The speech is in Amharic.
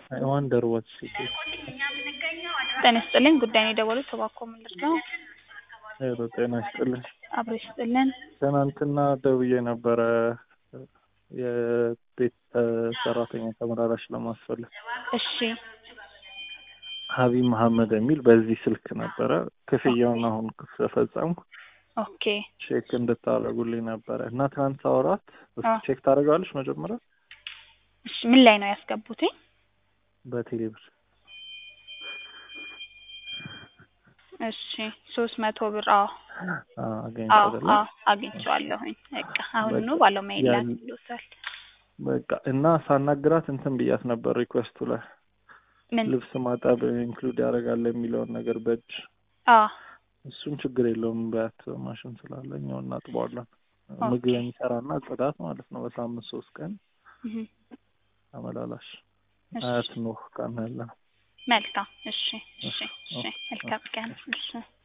I wonder what she did. ጤና ይስጥልኝ ጉዳይ ነው የደወሉት እባክዎ ምንድን ነው? ሄሎ ጤና ይስጥልኝ። አብሮ ይስጥልን። ትናንትና ደውዬ ነበረ የቤት ሰራተኛ ተመላላሽ ለማስፈለግ እሺ ሀቢብ መሐመድ የሚል በዚህ ስልክ ነበረ። ክፍያውን አሁን ስለፈጸምኩ ኦኬ ቼክ እንድታደርጉልኝ ነበረ እና ትናንት ሳወራት እስኪ አዎ። ቼክ ታደርጋለች መጀመሪያ እሺ ምን ላይ ነው ያስገቡት? በቴሌብር እሺ ሶስት መቶ ብር አዎ አዎ አገኝቻለሁ። አዎ አግኝቼዋለሁኝ። በቃ አሁኑ በቃ ባለሙያ ያን- ይላክልዎታል። በቃ እና ሳናግራት እንትን ብያት ነበር ሪኩዌስቱ ላይ ምን ልብስ ማጠብ ኢንክሉድ ያደርጋል የሚለውን ነገር በእጅ አዎ እሱን ችግር የለውም በያት ማሽን ስላለ እኛው እናጥበዋለን። ኦኬ። ምግብ የሚሰራና ጽዳት ማለት ነው። በሳምንት ሶስት ቀን እህ፣ ተመላላሽ እሺ አያት ኖህ ቀን ያለ መልካም እሺ እሺ እሺ ኦኬ። መልካም ቀን እሺ